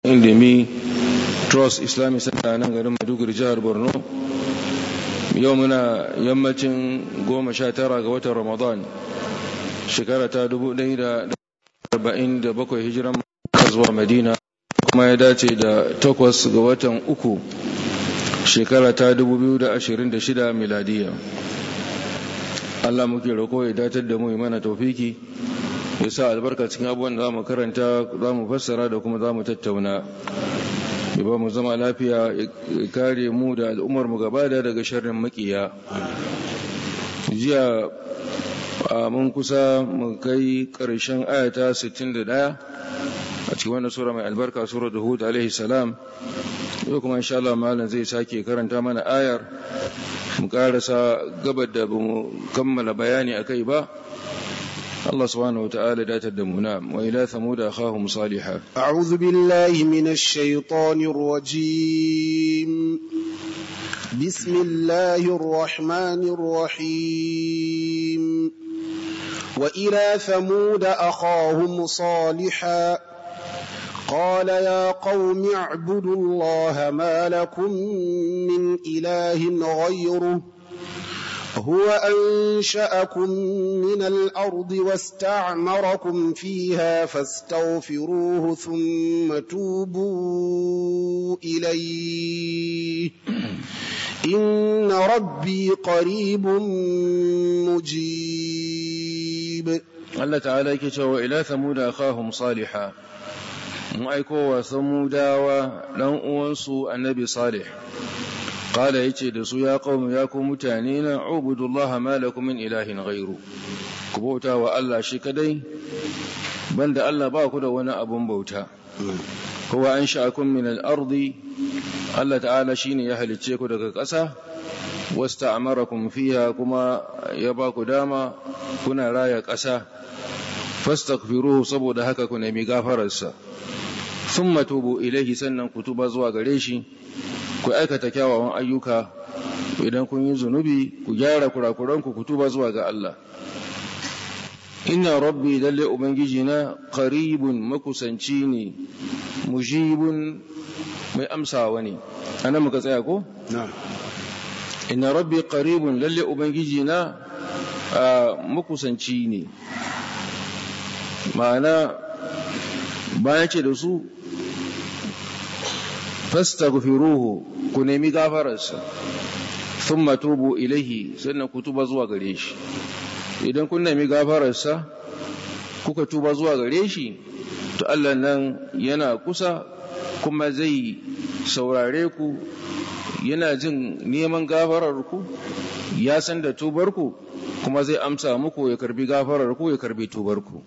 indimi trust islamic center nan garin maiduguri jihar borno yau muna yammacin goma sha tara ga watan ramadan shekara ta dubu ɗaya da arba'in da bakwai hijiran zuwa madina kuma ya dace da takwas ga watan uku shekara ta dubu biyu da ashirin da shida miladiya allah muke roƙo ya datar da mu mana taufiki ya sa albarka cikin abubuwan da za mu karanta za mu fassara da kuma za mu tattauna ya ba mu zama lafiya ya kare mu da al'ummar mu gaba da daga sharrin makiya jiya a mun kusa mu kai ƙarshen ayata 61 a cikin wannan sura mai albarka sura da hud alaihi salam yau kuma insha Allah malam zai sake karanta mana ayar mu karasa gabar da bamu kammala bayani akai ba الله سبحانه وتعالى لا تدمنا وإلى ثمود أخاهم صالحا أعوذ بالله من الشيطان الرجيم بسم الله الرحمن الرحيم وإلى ثمود أخاهم صالحا قال يا قوم اعبدوا الله ما لكم من إله غيره هو أنشأكم من الأرض واستعمركم فيها فاستغفروه ثم توبوا إليه إن ربي قريب مجيب الله تعالى يكتب إلى ثمود أخاهم صالحا مؤيكو وثمودا ولن أنسوا النبي صالح Kala ya ce da su ya ƙaunu ya ku mutane na ubudullah ma lakum min ilahin ghairu ku bauta wa Allah shi kadai banda Allah ba ku da wani abun bauta kowa an sha'akum min al-ardi Allah ta'ala shine ya halicce ku daga ƙasa wasta'amarakum fiha kuma ya ba ku dama kuna raya ƙasa fastaghfiruhu saboda haka ku nemi gafararsa thumma tubu ilaihi sannan ku tuba zuwa gare shi ku aikata kyawawan ayyuka idan kun yi zunubi ku gyara kurakuranku ku tuba zuwa ga Allah inna rabbi lalle ubangiji na qaribun makusanci ne mujibun mai amsawa ne anan muka tsaya ko inna rabbi qaribun lalle ubangiji na makusanci ne ma'ana bayan ce da su fastaghfiruhu ku nemi gafararsa thumma tubu ilaihi sannan ku tuba zuwa gare shi idan kun nemi gafararsa kuka tuba zuwa gare shi to Allah nan yana kusa kuma zai saurare ku yana jin neman gafararku ya san da tubarku kuma zai amsa muku ya karbi gafararku ya karbi tubarku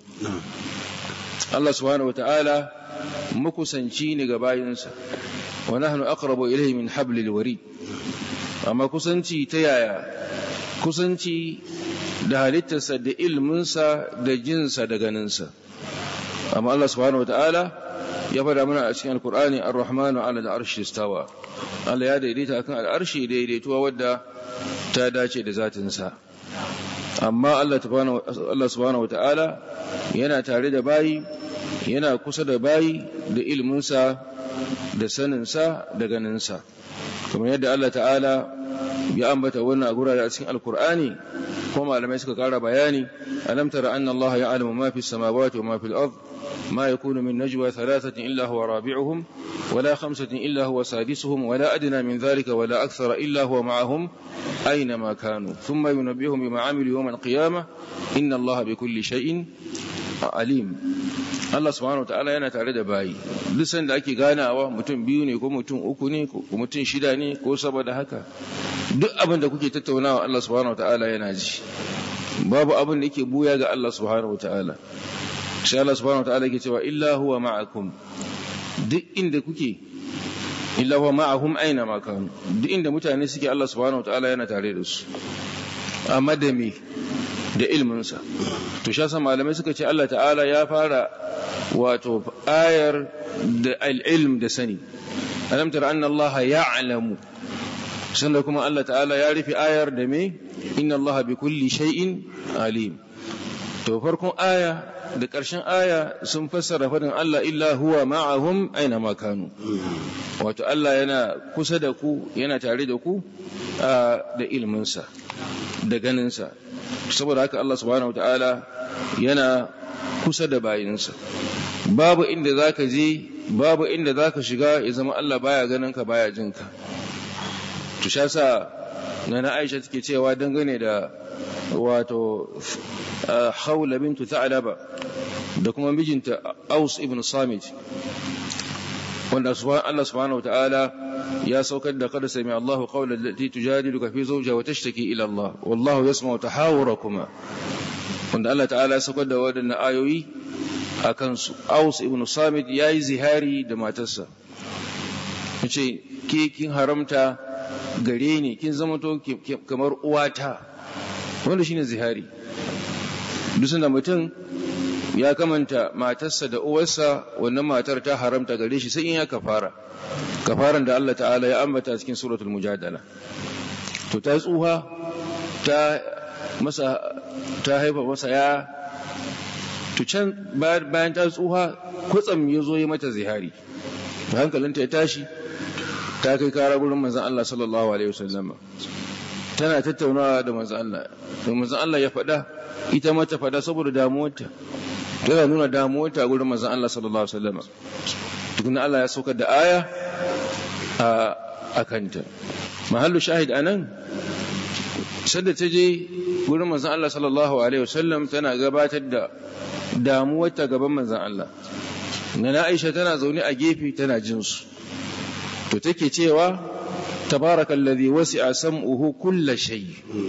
Allah subhanahu wata'ala makusanci ne ga bayinsa wa nahnu aqrabu ilayhi min hablil warid amma kusanci ta yaya kusanci da halittarsa da ilminsa da jinsa da ganinsa amma Allah subhanahu wataala ya fada mana a cikin alkur'ani ar-rahmanu ala al-arshi istawa Allah ya daidaita akan al-arshi daidaituwa wadda ta dace da zatinsa amma Allah subhanahu wataala yana tare da bayi yana kusa da bayi da ilminsa da saninsa da ganinsa kamar yadda Allah ta'ala ya ambata wannan a gurare a cikin alkur'ani kuma malamai suka kara bayani alam tara anna Allah ya'lamu ma fi samawati wa ma fil ard ما يكون من نجوى ثلاثة إلا هو رابعهم ولا خمسة إلا هو سادسهم ولا أدنى من ذلك ولا أكثر إلا هو معهم أينما كانوا ثم ينبئهم بما عملوا يوم القيامة إن الله بكل شيء عليم Allah subhanahu wataala yana tare da bayi duk sanda ake ganawa mutum biyu ne ko mutum uku ne ko mutum shida ne ko saboda haka duk abin da kuke tattaunawa Allah subhanahu wataala yana ji babu abin da yake buya ga Allah subhanahu wataala sai Allah subhanahu wataala yake cewa illa huwa ma'akum duk inda kuke illa huwa ma'ahum aina ma kanu duk inda mutane suke Allah subhanahu wataala yana tare da su amma da me da ilminsa to sha malamai suka ce Allah ta'ala ya fara wato ayar da al'ilm da sani alam tara anna Allah ya'lamu sannan kuma Allah ta'ala ya rufe ayar da me inna Allah bi kulli shay'in alim to farkon aya da ƙarshen aya sun fassara faɗin Allah illa huwa ma'ahum aina ma kanu wato Allah yana kusa da ku yana tare da ku da ilminsa da ganinsa saboda haka Allah subhanahu ta'ala yana kusa da bayinsa babu inda zaka je babu inda zaka shiga ya zama Allah baya ganin ka baya jin ka to sha sa nana Aisha take cewa dangane da wato Hawla bintu Tha'laba da kuma mijinta Aus ibn Samit wanda Allah subhanahu ta'ala ya saukar da kada sami Allahu qawla allati tujadiluka fi zawjiha wa tashtaki ila Allah wallahu yasma'u tahawurakuma wanda Allah ta'ala ya saukar da wadannan ayoyi a kansu Aus ibn Samit yayi zihari da matarsa yace ke kin haramta gare ni kin zama to kamar uwata wanda shine zihari duk sanda mutum ya kamanta matarsa da uwarsa wannan matar ta haramta gare shi sai in ya kafara kafaran da Allah ta'ala ya ambata cikin suratul mujadala to ta tsuha ta masa ta haifa masa ya to can bayan ta tsuha kwatsam ya zo yi mata zihari hankalinta ya tashi ta kai kara gurin manzon Allah sallallahu alaihi wasallam tana tattaunawa da manzon Allah to manzon Allah ya faɗa ita mata faɗa saboda damuwarta tana nuna damuwarta gurin manzon Allah sallallahu alaihi wasallam tukuna Allah ya saukar da aya a kanta mahallu shahid anan sadda ta je gurin manzon Allah sallallahu alaihi wasallam tana gabatar da damuwarta gaban manzon Allah na Aisha tana zaune a gefe tana jin su to take cewa tabarakallazi wasi'a sam'uhu kulla shay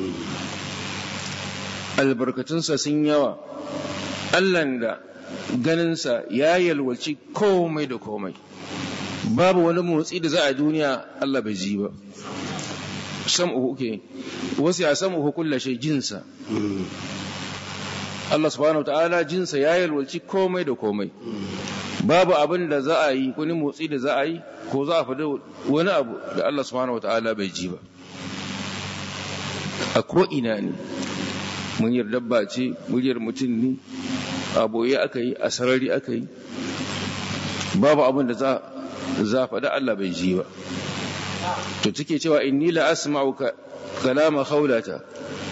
albarkatunsa sun yawa Allahn da ganinsa ya yalwaci komai da komai babu wani motsi da za a duniya Allah bai ji ba sam'uhu ke wasu ya sam'uhu kulla shay jinsa Allah subhanahu ta'ala jinsa ya yalwaci komai da komai babu abin da za a yi wani motsi da za a yi ko za a faɗi wani abu da Allah subhanahu ta'ala bai ji ba a ko'ina ne muryar dabba ce muryar mutum ne a boye aka yi a sarari aka yi babu abin da za a faɗi Allah bai ji ba to take cewa inni la asma'u kalama khawlata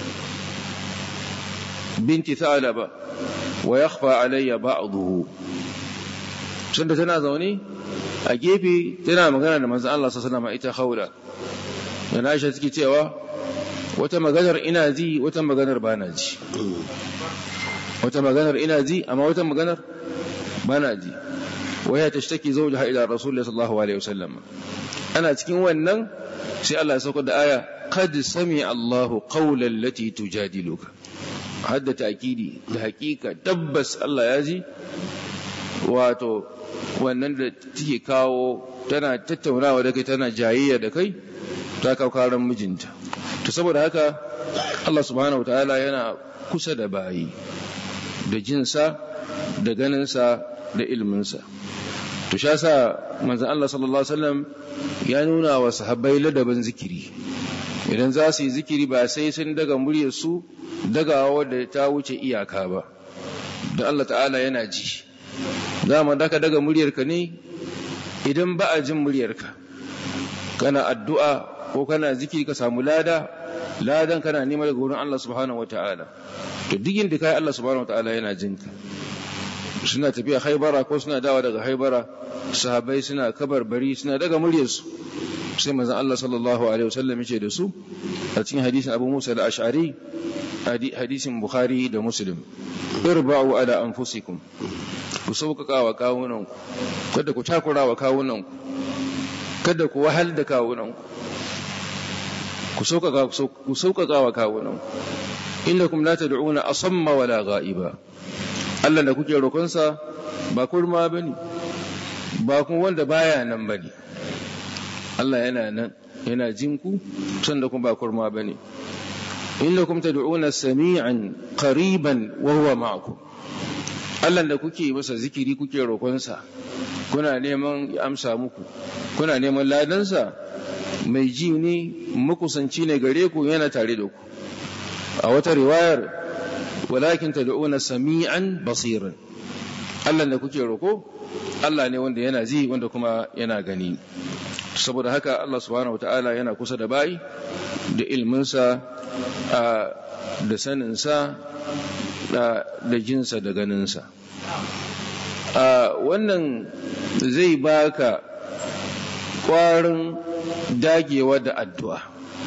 binti thalaba wa yakhfa alayya ba'dahu sanda tana zaune a gefe tana magana da manzon Allah sallallahu alaihi wasallam ita khawla da Aisha take cewa wata maganar ina ji wata maganar bana ji wata maganar ina ji amma wata maganar bana ji waya tashtaki zawjaha ila rasulullah sallallahu alaihi wasallam ana cikin wannan sai Allah ya saukar da aya qad sami Allahu qawlan lati tujadiluka hadda ta'kidi da hakika tabbas Allah ya ji wato wannan da take kawo tana tattaunawa da kai tana jayayya da kai ta kawo karan mijinta to saboda haka Allah subhanahu wataala yana kusa da bayi da jinsa da ganinsa da ilminsa to sha sa manzon Allah sallallahu alaihi wasallam ya nuna wa sahabbai ladabin zikiri idan za su yi zikiri ba sai sun daga muryar su dagawa wadda ta wuce iyaka ba da Allah ta'ala yana ji dama da ka daga muryarka ne idan ba a jin muryarka kana addu'a ko kana zikiri ka samu lada ladan kana nema daga wurin Allah subhanahu wata'ala to duk inda kai Allah subhanahu wata'ala yana jinka suna tafiya haibara ko suna dawa daga haibara sahabbai suna kabarbari suna daga muryarsu sai manzon Allah sallallahu alaihi wasallam yace da su a cikin hadisin Abu Musa al-Ash'ari hadisin Bukhari da Muslim irba'u ala anfusikum ku sauƙaƙa wa kawunanku kada ku takura wa kawunanku kada ku wahal da kawunanku ku sauƙaƙa wa kawunanku innakum la tad'una asamma wala ghaiba Allah da kuke roƙonsa ba kurma bane ba kuma wanda baya nan bane Allah yana nan yana jin ku sanda kuma ba kurma bane innakum tad'una sami'an qariban wa huwa ma'akum Allah da kuke masa zikiri kuke roƙonsa kuna neman ya amsa muku kuna neman ladansa mai ji ne makusanci ne gare ku yana tare da ku a wata riwayar walakin tad'una sami'an basiran Allah da kuke roko Allah ne wanda yana ji wanda kuma yana gani saboda haka Allah subhanahu wataala yana kusa da bayi da ilminsa da saninsa da jinsa da ganinsa wannan zai baka kwarin dagewa da addu'a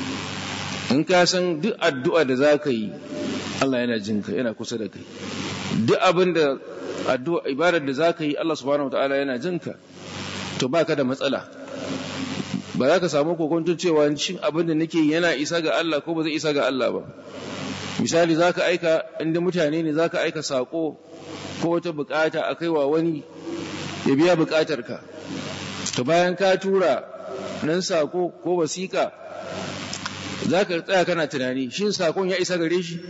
in ka san duk addu'a da za ka yi Allah yana jinka yana kusa da kai duk abin da addu'a ibadar da za ka yi Allah subhanahu wa ta'ala yana jinka to ba ka da matsala ba za ka samu kokontun cewa shin abin da nake yana isa ga Allah ko ba zai isa ga Allah ba misali za ka aika inda mutane ne za ka aika saƙo ko wata bukata a kaiwa wani ya biya bukatarka to bayan ka tura nan sako ko wasiƙa za ka tsaya kana tunani shin sakon ya isa gare shi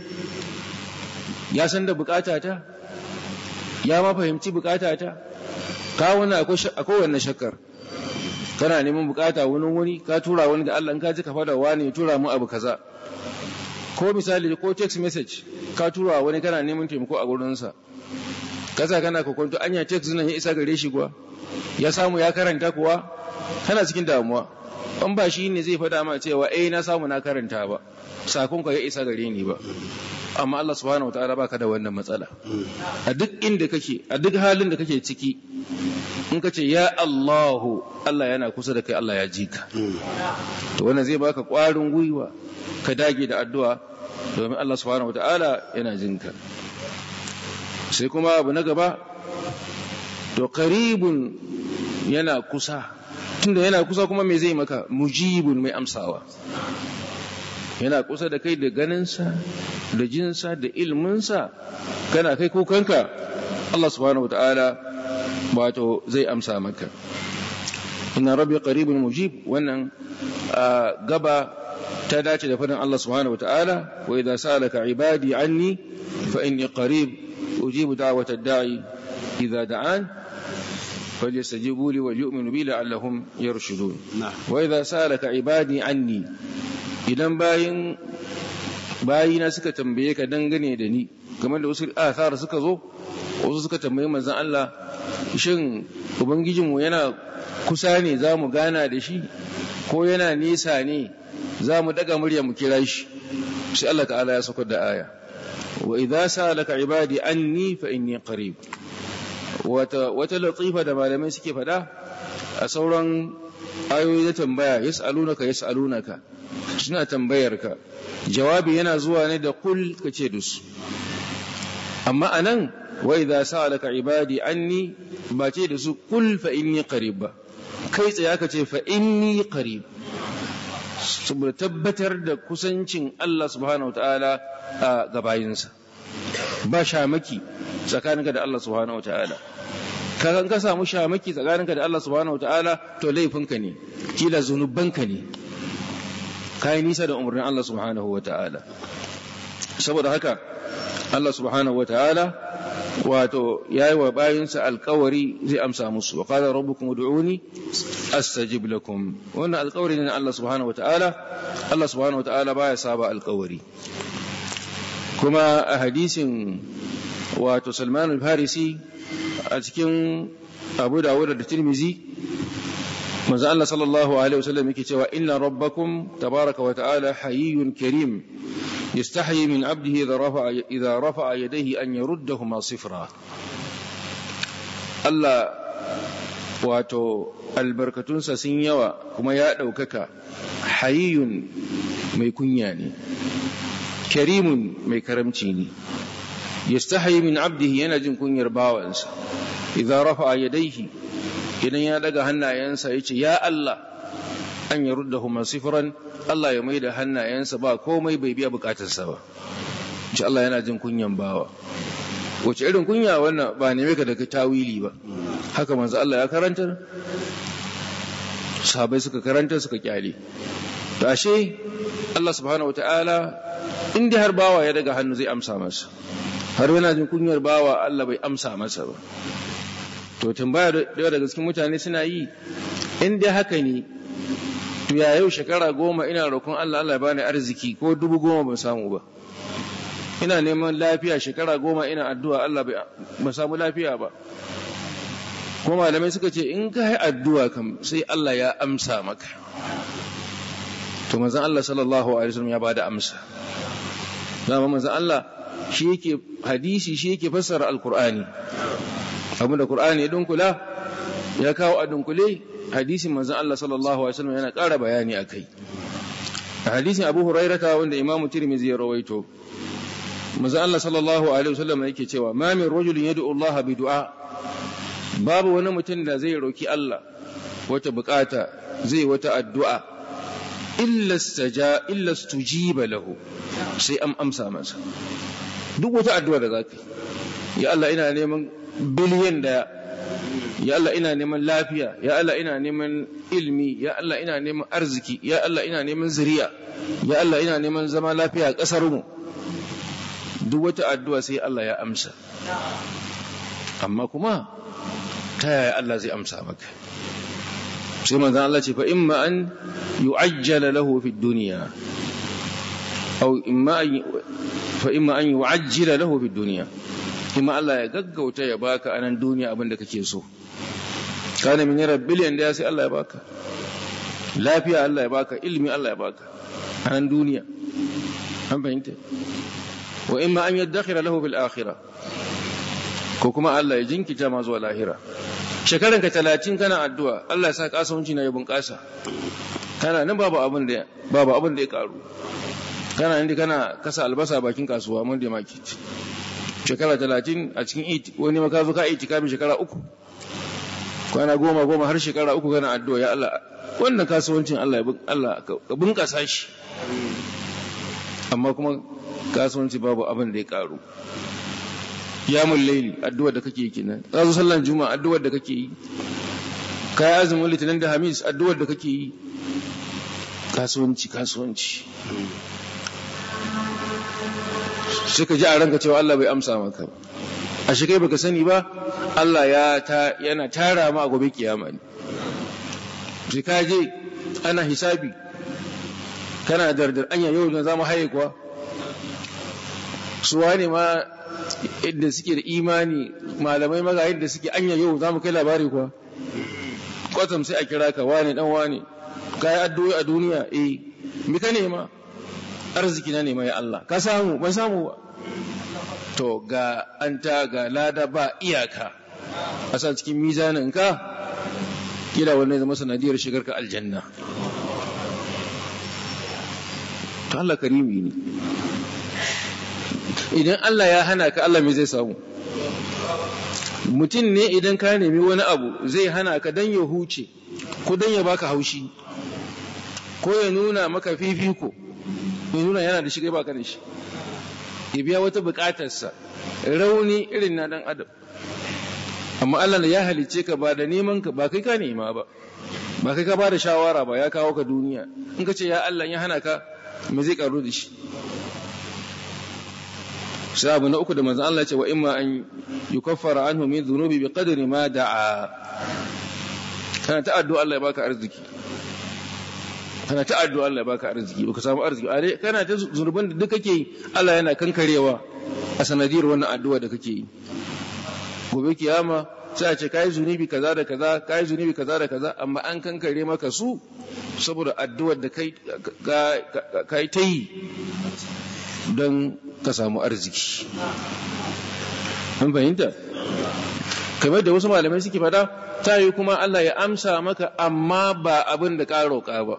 ya san da bukatata ya ma fahimci bukatata ka wani akwai wannan shakkar kana neman bukata wani wani ka tura wani da Allah ka ji ka fada wani tura mu abu kaza ko misali ko text message ka tura wani kana neman taimako a gurinsa kasa kana kokonto anya text nan ya isa gare shi kuwa ya samu ya karanta kuwa kana cikin damuwa an ba shi ne zai faɗa ma cewa eh na samu na karanta ba sakon ka ya isa gare ni ba amma Allah subhanahu wataala baka da wannan matsala a duk inda kake a duk halin da kake ciki in ka ce ya Allahu Allah yana kusa da kai Allah ya ji ka to wannan zai baka ƙwarin gwiwa ka dage da addu'a domin Allah subhanahu wataala yana jin ka sai kuma abu na gaba to qaribun yana kusa tunda yana kusa kuma me zai maka mujibun mai amsawa yana kusa da kai da ganinsa da jinsa da ilminsa kana kai kukanka Allah subhanahu wataala wato zai amsa maka inna rabbi qaribun mujib wannan gaba ta dace da fadin Allah subhanahu wataala wa idza sa'alaka ibadi anni fa inni qarib ujibu da'watad da'i idza da'an فليستجيبوا لي وليؤمنوا بي لعلهم يرشدون وإذا سألك عبادي عني idan bayin bayina suka tambaye ka dangane da ni kamar da wasu athar suka zo wasu suka tambayi manzon Allah shin ubangijinmu yana kusa ne za mu gana da shi ko yana nesa ne za mu daga murya mu kira shi sai Allah ta'ala ya saukar da aya wa idza sa'alaka ibadi anni fa inni qarib wata wata latifa da malamai suke faɗa a sauran ayoyi na tambaya yas'alunaka yas'alunaka suna tambayar ka jawabi yana zuwa ne da kul kace da su amma anan wa idza sa'alaka ibadi anni ba ce da su kul fa inni qarib ba kai tsaye ka ce fa inni qarib saboda tabbatar da kusancin Allah subhanahu wataala a gabayinsa ba shamaki tsakaninka da Allah subhanahu wataala kakan ka samu shamaki tsakaninka da Allah subhanahu wataala to laifinka ne kila zunubanka ne kai nisa da umarnin Allah subhanahu wataala saboda haka Allah subhanahu wataala wato yayi wa bayinsa alkawari zai amsa musu wa qala rabbukum ud'uni astajib lakum wannan alkawari ne Allah subhanahu wataala Allah subhanahu wataala baya saba alkawari kuma a hadisin wato Salman al-Farisi a cikin Abu Dawud da Tirmizi manzo Allah sallallahu alaihi wasallam yake cewa inna rabbakum tabaraka wa ta'ala hayyun karim yastahi min 'abdihi idha rafa'a idha rafa'a yadayhi an yaruddahuma sifra Allah wato albarkatunsa sun yawa kuma ya ɗaukaka hayyun mai kunya ne karimun mai karamci ne yastahi min 'abdihi yana jin kunyar bawansa idza rafa'a yadayhi idan ya daga hannayensa yace ya Allah an yaruddahuma sifran Allah ya maida hannayensa ba komai bai biya bukatarsa ba insha Allah yana jin kunyan bawa wace irin kunya wannan ba neme ka daga tawili ba haka manzo Allah ya karantar sahabbai suka karanta suka kyale to ashe Allah subhanahu wataala in dai har bawa ya daga hannu zai amsa masa har yana jin kunyar bawa Allah bai amsa masa ba to tambaya da daga cikin mutane suna yi in dai haka ne to ya yau shekara goma ina roƙon Allah Allah ya bani arziki ko dubu goma ban samu ba ina neman lafiya shekara goma ina addu'a Allah ba samu lafiya ba kuma malamai suka ce in ka yi addu'a kam sai Allah ya amsa maka to manzan Allah sallallahu alaihi wasallam ya bada amsa dama manzan Allah shi yake hadisi shi yake fassara alqur'ani abinda qur'ani ya dunkula ya kawo a dunkule hadisin manzan Allah sallallahu alaihi wasallam yana ƙara bayani akai a hadisin Abu Hurairah wanda Imam Tirmidhi ya rawaito manzan Allah sallallahu alaihi wasallam yake cewa ma min rajulin yad'u Allah bi du'a babu wani mutum da zai roki Allah wata bukata zai wata addu'a illa staja illa stujiba lahu sai am amsa masa duk wata addu'a da zaka ya Allah ina neman biliyan da ya Allah ina neman lafiya ya Allah ina neman ilmi ya Allah ina neman arziki ya Allah ina neman zuriya ya Allah ina neman zama lafiya a ƙasar mu duk wata addu'a sai Allah ya amsa amma kuma ta yaya Allah zai amsa maka sai manzan Allah ce fa imma an yu'ajjala lahu fi dunya aw imma fa imma an yu'ajjila lahu fi dunya imma Allah ya gaggauta ya baka anan duniya abin da kake so kana min yara biliyan da sai Allah ya baka lafiya Allah ya baka ilmi Allah ya baka anan duniya an fahimta wa imma an yaddakhira lahu bil akhirah ko kuma Allah ya jinkita ma zuwa lahira shekaran ka talatin kana addu'a Allah ya sa kasuwanci na ya bunƙasa kana nan babu abin da babu abin da ya karu kana inda kana kasa albasa bakin kasuwa mun da market shekara talatin a cikin it wani maka zo ka iti kamin shekara uku kwana goma goma har shekara uku kana addu'a ya Allah wannan kasuwancin Allah ya Allah ka bunƙasa shi amma kuma kasuwanci babu abin da ya karu yamun laili addu'ar da kake yi kenan razu sallan juma'a addu'ar da kake yi kai azumin litinin da hamis addu'ar da kake yi kasuwanci kasuwanci sai ka ji a ranka cewa Allah bai amsa maka a shi kai baka sani ba Allah ya ta yana tara ma a gobe kiyama ne sai ka je ana hisabi kana dardar anya yau na zama haye kuwa suwa ne ma yadda suke da imani malamai maga yadda suke anya yau za mu kai labari kuwa kwatam sai a kira ka wane dan wane ka yi addu'o'i a duniya eh mi ka nema arziki na nema ya Allah ka samu ban samu ba to ga an ta ga lada ba iyaka a sa cikin mizanin ka kila wannan zama sanadiyar shigar ka aljanna to Allah karimi ne idan Allah ya hana ka Allah me zai samu mutum ne idan ka nemi wani abu zai hana ka dan ya huce ko dan ya baka haushi ko ya nuna maka fifiko ya nuna yana da shi kai baka da shi ya biya wata bukatarsa rauni irin na dan adam amma Allah ya halice ka ba da neman ka ba kai ka nema ba ba kai ka ba da shawara ba ya kawo ka duniya in ka ce ya Allah ya hana ka me zai karu da shi sai abu na uku da manzan Allah ce wa imma an yukaffara anhu min dhunubi bi qadri ma da'a kana ta addu'a Allah ya baka arziki kana ta addu'a Allah ya baka arziki baka samu arziki a kana ta zunuban da duk kake yi Allah yana kankarewa a sanadiyar wannan addu'a da kake yi gobe kiyama sai a ce kai zunubi kaza da kaza kai zunubi kaza da kaza amma an kankare maka su saboda addu'ar da kai kai ta yi don ka samu arziki an fahimta kamar da wasu malamai suke fada ta yi kuma Allah ya amsa maka amma ba abin da ka roƙa ba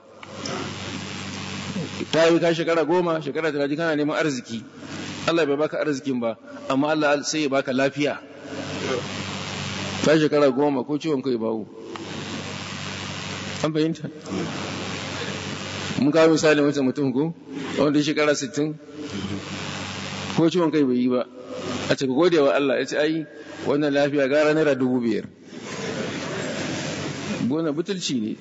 ta yi ka shekara goma shekara talatin kana neman arziki Allah bai baka arzikin ba amma Allah sai ya baka lafiya ta shekara goma ko ciwon kai bawo an fahimta mun kawo misali wancan mutum ko wanda ya shekara sittin ko ciwon kai bai yi ba a ce gode wa Allah ya ce ai wannan lafiya gara naira dubu biyar gona butulci ne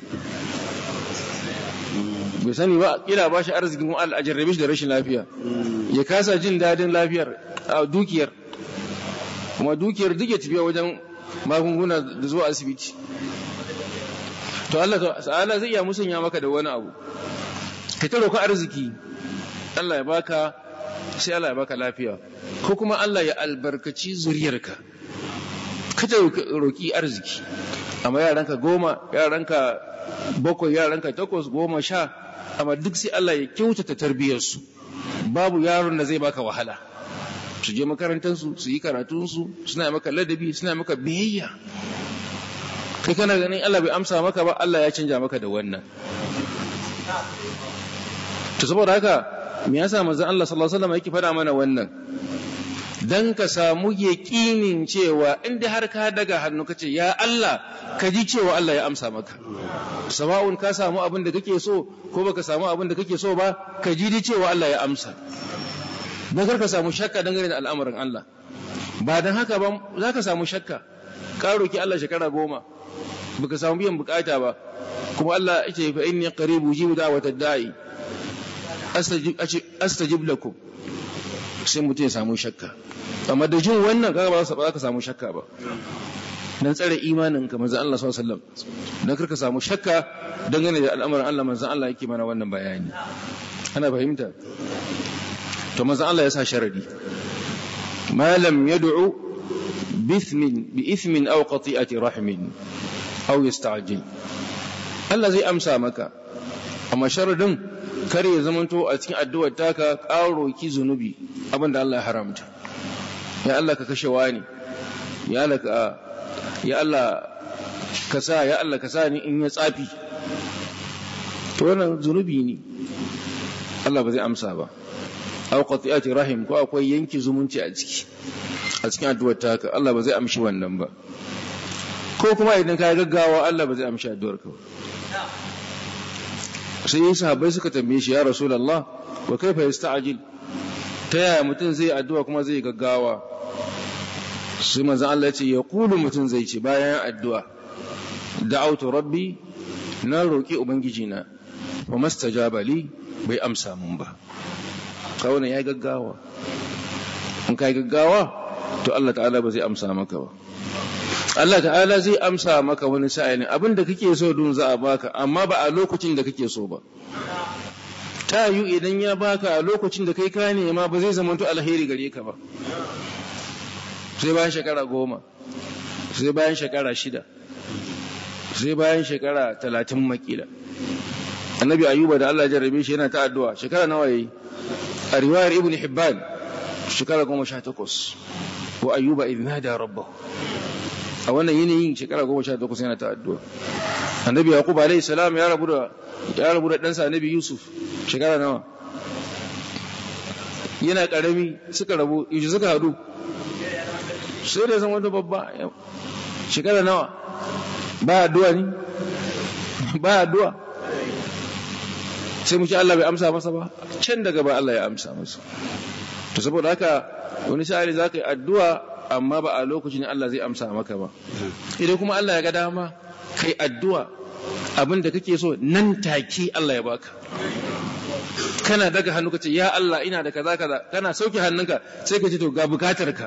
bai sani ba kila ba shi arzikin kuma Allah a jarrabe shi da rashin lafiya ya kasa jin dadin lafiyar a dukiyar kuma dukiyar duk ya tafiya wajen magunguna da zuwa asibiti to Allah ta'ala zai iya musanya maka da wani abu ka ta roƙa arziki Allah ya baka sai Allah ya baka lafiya ko kuma Allah ya albarkaci zuriyarka kada roki arziki amma yaranka goma yaranka bakwai yaranka takwas goma sha amma duk sai Allah ya kyautata tarbiyyarsu babu yaron da zai baka wahala su je makarantarsu su yi karatunsu suna maka ladabi suna maka biyayya kai kana ganin Allah bai amsa maka ba Allah ya canja maka da wannan to saboda haka me yasa manzon Allah sallallahu alaihi wasallam yake faɗa mana wannan dan ka samu yaƙinin cewa inda har ka daga hannu kace ya Allah ka ji cewa Allah ya amsa maka sawa'un ka samu abin da kake so ko baka samu abin da kake so ba ka ji cewa Allah ya amsa dan kar ka samu shakka dangane da al'amarin Allah ba dan haka ba za ka samu shakka ka roki Allah shekara goma baka samu biyan bukata ba kuma Allah yake fa inni qaribu jibu da'watad da'i astajib lakum sai mutum ya samu shakka amma da jin wannan kaga ba za ka samu shakka ba dan tsare imanin ka manzon Allah sallallahu alaihi wasallam dan karka samu shakka dangane da al'amarin Allah manzon Allah yake mana wannan bayani ana fahimta to manzon Allah ya sa sharadi ma lam yad'u bithmin bi ithmin aw qati'ati rahmin aw yasta'jil Allah zai amsa maka amma sharadin kare ya zamanto a cikin addu'ar taka ƙaro ki zunubi abinda Allah ya haramta ya Allah ka kashe wani ya Allah ka ya Allah ka sa ya Allah ka sa ni in ya tsafi to wannan zunubi ne Allah ba zai amsa ba aw qati'ati rahim ko akwai yanki zumunci a ciki a cikin addu'ar taka Allah ba zai amshi wannan ba ko kuma idan ka gaggawa Allah ba zai amshi addu'ar ka ba sai yi sahabbai suka tambaye shi ya rasulullah wa kaifa yasta'jil ta yaya mutum zai addu'a kuma zai gaggawa sai manzon Allah ya ce ya kulu mutum zai ce bayan addu'a da'autu rabbi na roki ubangiji na wa mastajaba li bai amsa mun ba kawai ya gaggawa in kai gaggawa to Allah ta'ala ba zai amsa maka ba Allah ta'ala zai amsa maka wani sa'ilin abin da kake so dun za a baka amma ba a lokacin da kake so ba ta yi idan ya baka a lokacin da kai ka nema ba zai zamanto alheri gare ka ba sai bayan shekara goma sai bayan shekara shida sai bayan shekara talatin makila annabi ayuba da Allah jarrabe shi yana ta addu'a shekara nawa yayi a riwayar ibn hibban shekara goma sha takwas wa ayuba idh nada rabbahu a wannan yanayin shekara goma sha takwas yana ta addu'a annabi yaqub alayhi salam ya rabu da ya rabu da ɗansa annabi yusuf shekara nawa yana karami suka rabu yaushe suka hadu sai da zama wata babba shekara nawa ba addu'a ne ba addu'a sai mu ce Allah bai amsa masa ba can daga ba Allah ya amsa masa to saboda haka wani sa'ali za ka yi addu'a amma ba a lokacin Allah zai amsa maka ba idan kuma Allah ya ga dama kai addu'a abin da kake so nan take Allah ya baka kana daga hannu kace ya Allah ina da kaza kaza kana sauke hannunka sai ka ce to ga bukatar ka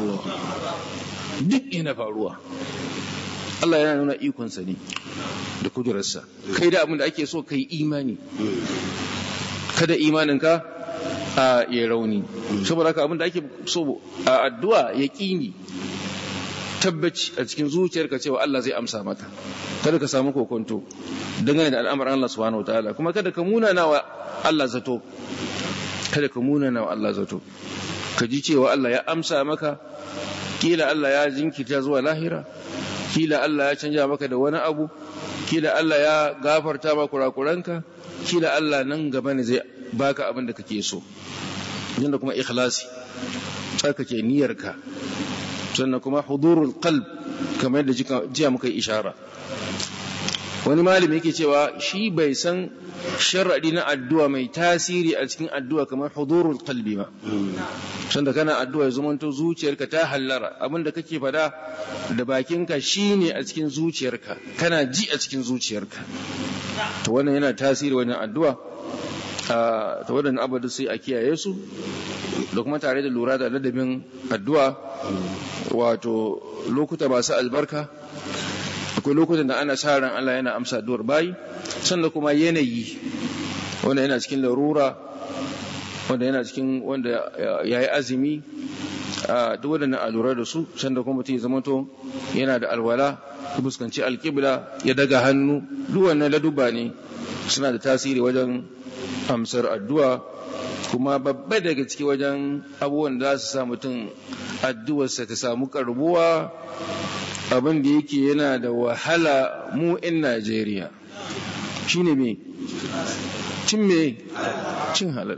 duk yana faruwa Allah yana nuna ikonsa ne da kudurarsa kai da abin da ake so kai imani kada imaninka a ya rauni saboda haka abin da ake so a addu'a ya ƙini tabbaci a cikin zuciyarka cewa Allah zai amsa maka kada ka samu kokonto dangane da al'amarin Allah subhanahu wa ta'ala kuma kada ka munana wa Allah zato kada ka munana wa Allah zato ka ji cewa Allah ya amsa maka kila Allah ya jinkirta zuwa lahira kila Allah ya canja maka da wani abu kila Allah ya gafarta maka kurakuranka kila Allah nan gaba ne zai baka abin da kake so yanda kuma ikhlasi tsarkake niyyarka sannan kuma hudurul qalb kamar yadda jiya muka yi ishara wani malami yake cewa shi bai san sharadi na addu'a mai tasiri a cikin addu'a kamar hudurul qalbi ba sanda kana addu'a ya zamanto zuciyarka ta hallara abinda kake fada da bakinka shine a cikin zuciyarka kana ji a cikin zuciyarka to wannan yana tasiri wannan addu'a ta waɗannan abu sai a kiyaye su da kuma tare da lura da ladabin addu'a wato lokuta masu albarka akwai lokutan da ana sa ran Allah yana amsa addu'ar bayi sannan kuma yanayi wanda yana cikin larura wanda yana cikin wanda ya yi azumi a duk waɗannan a lura da su sanda kuma mutum ya zamanto yana da alwala ya fuskanci alƙibla ya daga hannu duk wannan laduba ne suna da tasiri wajen amsar addu'a kuma babba daga ciki wajen abubuwan da za su sa mutum addu'arsa ta samu karbuwa abin da yake yana da wahala mu 'yan Najeriya shi ne me cin me cin halal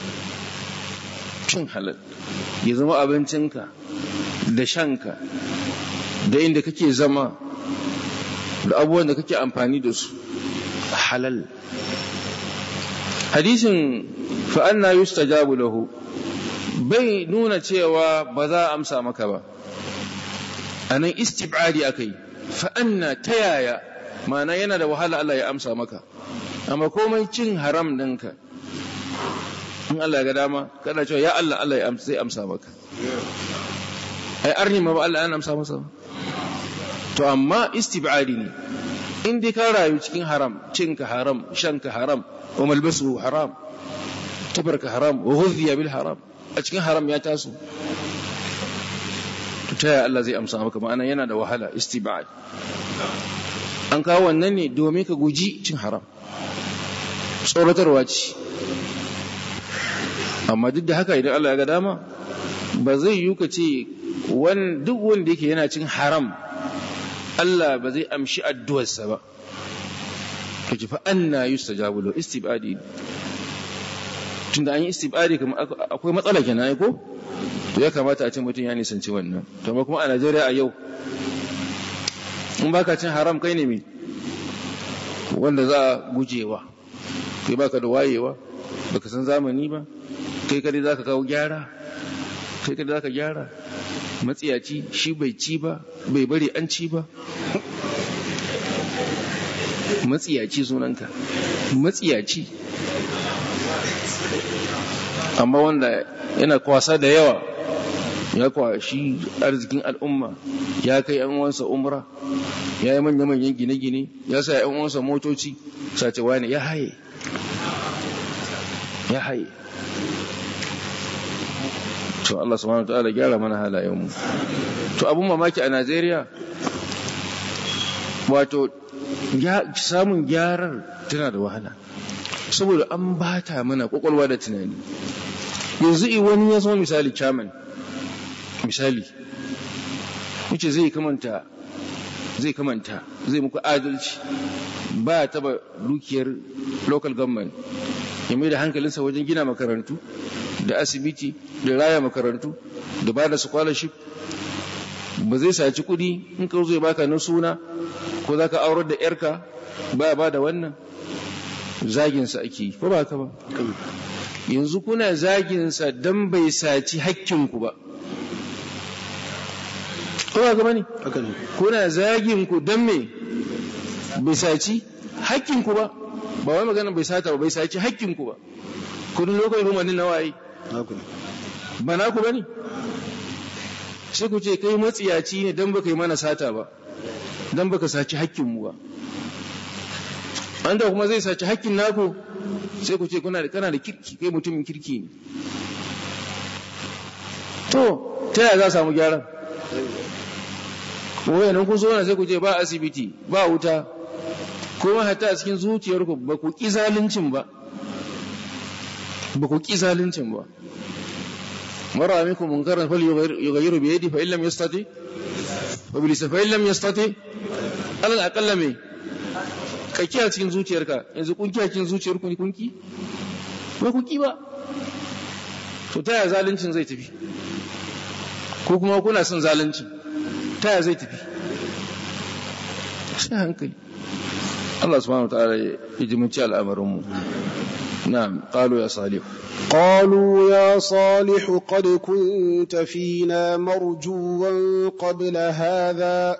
cin halal ya zama abincinka da shanka da inda kake zama da abubuwan da kake amfani da su halal hadisin fa'anna yustajabu lahu bai nuna cewa ba za a amsa maka ba a nan istibadi aka yi fa'anna ta yaya mana yana da wahala Allah ya amsa maka amma komai cin haram ɗinka in Allah ya ga dama kada cewa ya Allah Allah ya amsa zai amsa maka ai arni ma ba Allah ya amsa masa to amma istibadi ne in dai ka rayu cikin haram cinka haram shanka haram wa malbasu haram tabarka haram wa ghudhiya bil haram a cikin haram ya taso to ta Allah zai amsa maka ma'ana yana da wahala istibad an kawo wannan ne domin ka guji cin haram tsoratarwa ce amma duk da haka idan Allah ya ga dama ba zai yi ka ce duk wanda yake yana cin haram Allah ba zai amshi addu'arsa ba ka ji fa anna yustajabu lahu istibadi tunda an yi istibari kuma akwai matsala kenan ai ko to ya kamata a ce mutum ya nisanci wannan to amma kuma a Najeriya a yau in baka cin haram kai ne me wanda za a gujewa kai baka da wayewa baka san zamani ba kai kadai zaka kawo gyara kai kadai zaka gyara matsiyaci shi bai ci ba bai bari an ci ba matsiyaci sunanka matsiyaci amma wanda yana kwasa da yawa ya kwashi arzikin al'umma ya kai yan uwansa umra ya yi manya-manyan gine-gine ya sa yan uwansa motoci sace wani ya haye ya haye to Allah subhanahu wa ta'ala gyara mana halayenmu to abun mamaki a Najeriya wato samun gyarar tana da wahala saboda an bata mana kwakwalwa da tunani yanzu i wani ya zama misali chairman misali wuce zai kamanta zai kamanta zai muku adalci ba taba dukiyar local government ya mai da hankalinsa wajen gina makarantu da asibiti da raya makarantu da ba da scholarship ba zai saci kudi in ka zo ya baka na suna ko za ka aurar da yarka ba ba da wannan zaginsa ake yi ko ba ka ba yanzu kuna zaginsa don bai saci hakkinku ba ko ba ka bane kuna zaginku don me bai saci hakkinku ba ba wai magana bai sata ba bai saci hakkinku ba kudin lokacin rumanin na waye ba na ku bane sai ku ce kai matsiyaci ne don baka yi mana sata ba don baka saci hakkinmu ba an da kuma zai saci hakkin naku sai ku ce kuna da kana da kirki kai mutumin kirki ne to ta yaya za a samu gyaran wayanan kun zo sai ku ce ba asibiti ba wuta kuma hatta a cikin zuciyarku ba ku ƙi zaluncin ba ba ku ƙi zaluncin ba mara minkum munkaran fal yughayyiru bi yadi fa in lam yastati wa bi lisani fa in lam yastati alal aqalla me ka kiya cikin zuciyarka yanzu kun kiya cikin zuciyarku ne kun ki ba ku ki ba to ta yaya zaluncin zai tafi ko kuma kuna son zaluncin ta yaya zai tafi sai hankali Allah subhanahu wa ta'ala ya jiminci al'amarin mu na'am qalu ya salih قالوا يا صالح قد كنت فينا مرجوا قبل هذا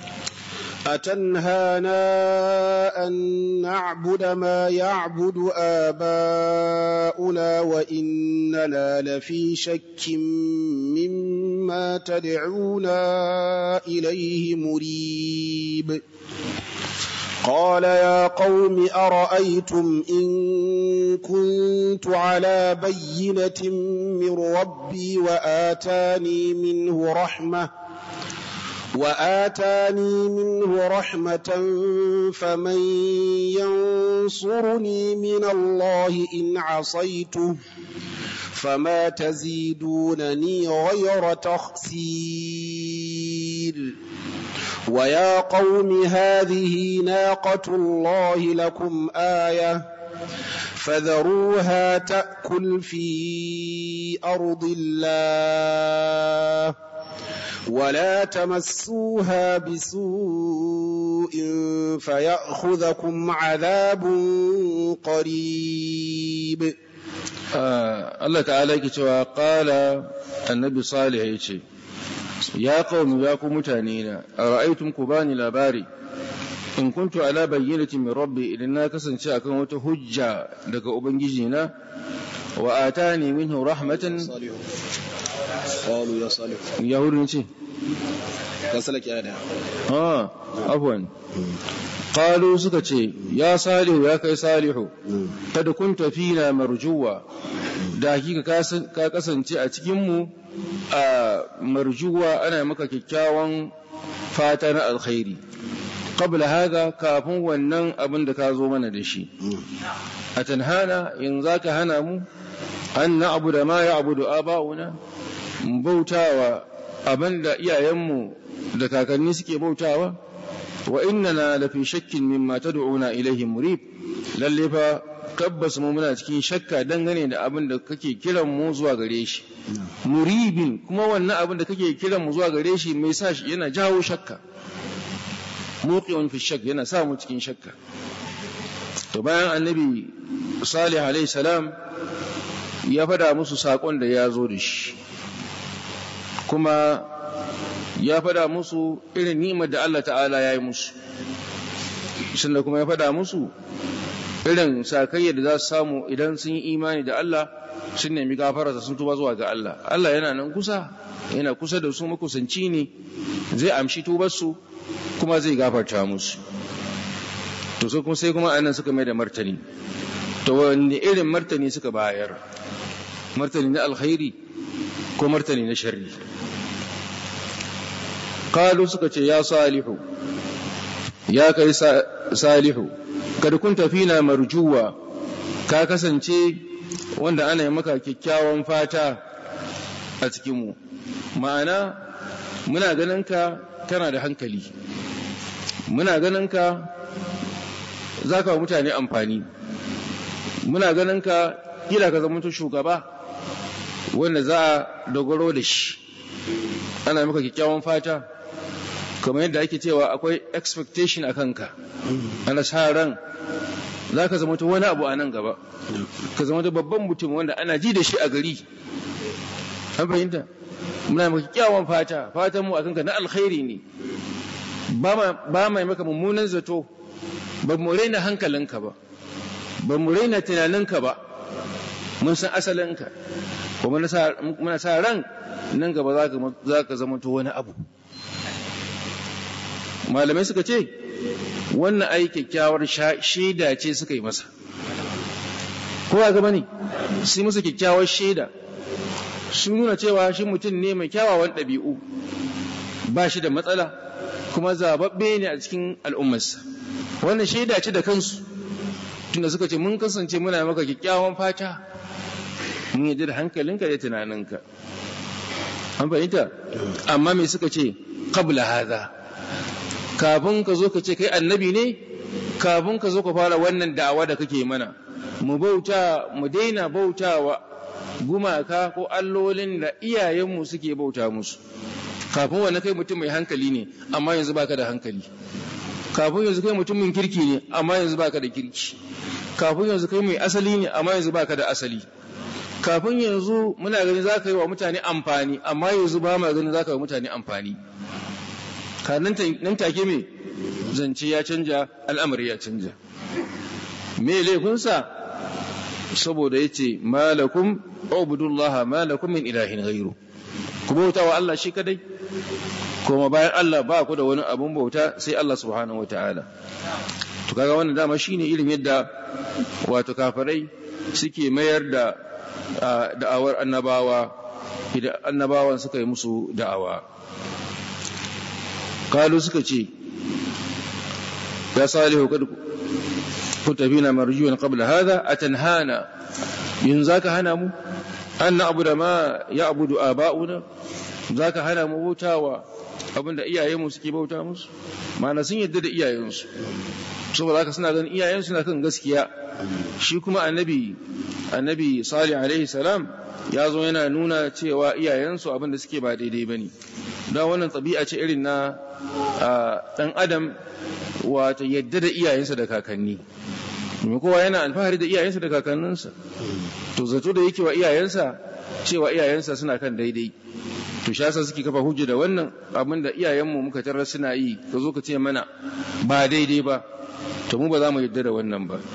أتنهانا أن نعبد ما يعبد آباؤنا وإننا لفي شك مما تدعونا إليه مريب قال يا قوم أرأيتم إن كنت على بينة من ربي وآتاني منه رحمة وآتاني منه رحمة فمن ينصرني من الله إن عصيته فما تزيدونني غير تخسير ويا قوم هذه ناقة الله لكم آية فذروها تأكل في أرض الله ولا تمسوها بسوء فيأخذكم عذاب قريب Allah ta'ala yake cewa qala annabi salih yace ya qaumi ya ku mutane na ara'aytum ku bani labari in kuntu ala bayyinatin min rabbi idan na kasance akan wata hujja daga ubangiji na wa atani minhu rahmatan قالوا يا صالح yahudun ce كسلك يا ده ah afwan qalu suka ce ya salihu ya kai salihu kad kunta fina marjuwa da hakika ka kasance a cikinmu a marjuwa ana maka kyakkyawan fata na alkhairi qabla haga kafin wannan abin da ka zo mana da shi a tanhana in za ka hana mu an na abu da ma ya abu da aba'una mu bautawa abin da iyayenmu da kakanni suke bautawa wa innana lafi shakkin mimma tad'una ilaihi murib lalle fa tabbas mu muna cikin shakka dangane da abin da kake kiran mu zuwa gare shi muribin kuma wannan abin da kake kiran mu zuwa gare shi mai sa shi yana jawo shakka muqiun fi shakk yana sa mu cikin shakka to bayan annabi salih alaihi salam ya fada musu sakon da ya zo da shi kuma ya fada musu irin ni'imar da Allah ta'ala ya yi musu sannan kuma ya fada musu irin sakayya da za su samu idan sun yi imani da Allah sun nemi gafararsa sun tuba zuwa ga Allah Allah yana nan kusa yana kusa da su makusanci ne zai amshi tubarsu kuma zai gafarta musu to sai kuma sai kuma anan suka mai da martani to wanne irin martani suka bayar martani na alkhairi ko martani na sharri qalu suka ce ya salihu ya kai salihu kad kunta fina marjuwa ka kasance wanda ana yi maka kyakkyawan fata a cikinmu ma'ana muna ganin ka kana da hankali muna ganin ka za ka wa mutane amfani muna ganin ka kila ka zama shugaba wanda za a dogaro da shi ana maka kyakkyawan fata kamar yadda ake cewa akwai expectation a kanka ana sa ran za ka zama wani abu a nan gaba ka zama babban mutum wanda ana ji da shi a gari an fahimta muna maka kyawun fata fatan mu a kanka na alkhairi ne ba mai maka mummunan zato ba mu raina hankalinka ba ba mu raina tunaninka ba mun san asalinka kuma muna sa ran nan gaba za ka zama wani abu malamai suka ce wannan ai kyakkyawar shaida ce suka yi masa ko ga gaba ne sai masa kyakkyawar shaida sun nuna cewa shi mutum ne mai kyawawan ɗabi'u ba shi da matsala kuma zababbe ne a cikin al'ummarsa wannan shaida ce da kansu tunda suka ce mun kasance muna maka kyakkyawan fata mun yi da hankalinka da tunaninka an fahimta amma me suka ce qabla hadha kafin ka zo ka ce kai annabi ne kafin ka zo ka fara wannan da'awa da kake mana mu bauta mu daina bautawa gumaka ko allolin da iyayenmu suke bauta musu kafin wannan kai mutum mai hankali ne amma yanzu baka da hankali kafin yanzu kai mutumin kirki ne amma yanzu baka da kirki kafin yanzu kai mai asali ne amma yanzu baka da asali kafin yanzu muna gani za ka yi wa mutane amfani amma yanzu ba ma gani za ka yi wa mutane amfani ka nan take me zance ya canja al'amari ya canja me laifinsa saboda ya ce malakum ubudullaha malakum min ilahin gairu ku bauta wa Allah shi kadai kuma bayan Allah ba ku da wani abun bauta sai Allah subhanahu wa ta'ala to kaga wannan dama shine irin yadda wato kafirai suke mayar da da'awar annabawa idan annabawan suka yi musu da'awa kalu suka ce ya salihu kad kunta fina marjuwan qabla hadha atanhana yin zaka hana mu an na'budu ma ya'budu aba'una zaka hana mu bautawa abinda iyayenmu suke bauta musu ma'ana sun yadda da iyayensu saboda haka suna ganin iyayensu na kan gaskiya shi kuma annabi annabi salih alaihi salam ya zo yana nuna cewa iyayensu abinda suke ba daidai bane don wannan tabi'a ce irin na dan adam wato yadda da iyayensa da kakanni domin kowa yana alfahari da iyayensa da kakanninsa to zato da yake wa iyayensa cewa iyayensa suna kan daidai to shi yasa suke kafa hujja da wannan abin da iyayenmu muka tarar suna yi ka zo ka ce mana ba daidai ba to mu ba za mu yadda da wannan ba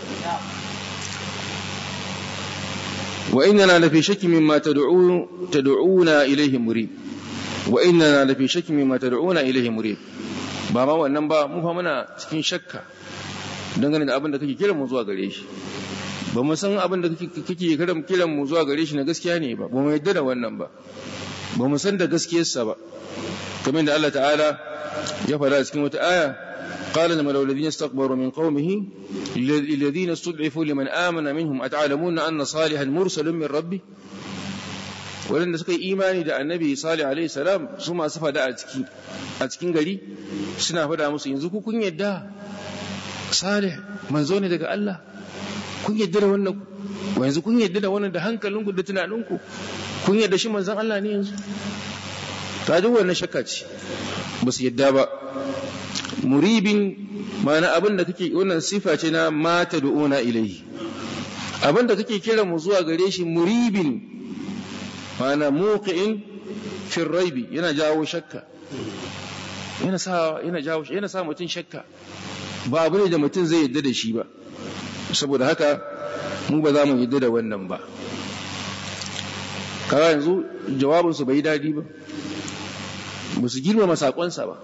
wa innana la fi shakki mimma tad'u tad'una ilayhi murib wa innana la fi shakki mimma tad'una ilayhi murib ba ma wannan ba mu fa muna cikin shakka dangane da abin da kake kiran mu zuwa gare shi ba mu san abin da kake kiran mu zuwa gare shi na gaskiya ne ba ba mu yadda da wannan ba ba mu san da gaskiyarsa ba kamar da Allah ta'ala ya faɗa cikin wata aya قال الملأ الذين استكبروا من قومه الذين استضعفوا لمن آمن منهم أتعلمون أن صالحا مرسل من ربه ولن suka yi imani da annabi salih alaihi salam su masu fada a ciki a cikin gari suna fada musu yanzu ku kun yadda salih manzo ne daga Allah kun yadda da wannan wa yanzu kun yadda da wannan da hankalinku da tunaninku kun yadda shi manzon Allah ne yanzu ta duk wannan shakka ce ba su yadda ba muribin ma'ana abin da kake wannan sifa ce na mata du'una ilaihi abin da kake kira mu zuwa gare shi muribin ma'ana muqi'in fi raibi yana jawo shakka yana sa yana jawo yana sa mutum shakka ba abu ne da mutum zai yadda da shi ba saboda haka mu ba za mu yadda da wannan ba kaga yanzu jawabinsu bai daɗi ba ba su girmama saƙonsa ba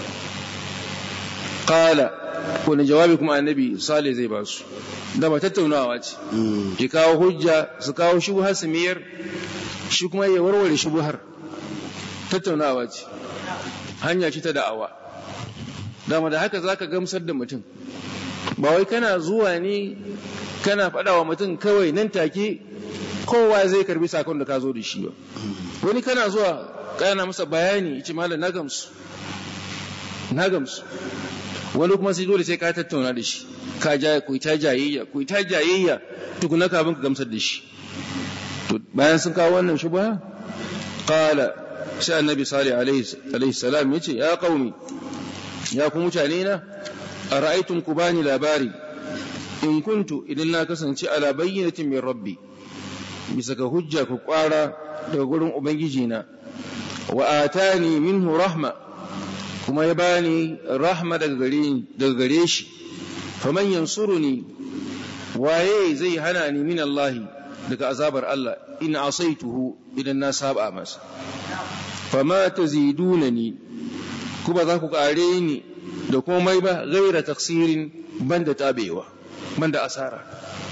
kala wani jawabi kuma annabi sale zai ba su da ba tattaunawa ce ki kawo hujja su kawo shubuhar su miyar shi kuma ya warware shubuhar tattaunawa ce hanya ce ta da'awa dama da haka za ka gamsar da mutum ba wai kana zuwa ne kana faɗa wa mutum kawai nan take kowa zai karbi sakon da ka zo da shi ba wani kana zuwa kana masa bayani ce malam na gamsu na gamsu wani kuma sai dole sai ka tattauna da shi ka ja ku ta jayayya ku ta jayayya tukuna kafin ka gamsar da shi to bayan sun kawo wannan shubha qala sai annabi salih alaihi salam yace ya qaumi ya ku mutane na ara'aytum ku bani labari in kuntu idan na kasance ala bayyinatin min rabbi bisa ga hujja ku kwara daga gurin ubangiji na wa atani minhu rahma kuma ya bani rahma daga gare daga gare shi faman yansuruni waye zai hana ni min Allah daga azabar Allah in asaituhu idan na saba masa fama tazidunani kuma za ku kare ni da komai ba gaira taksirin banda tabewa banda asara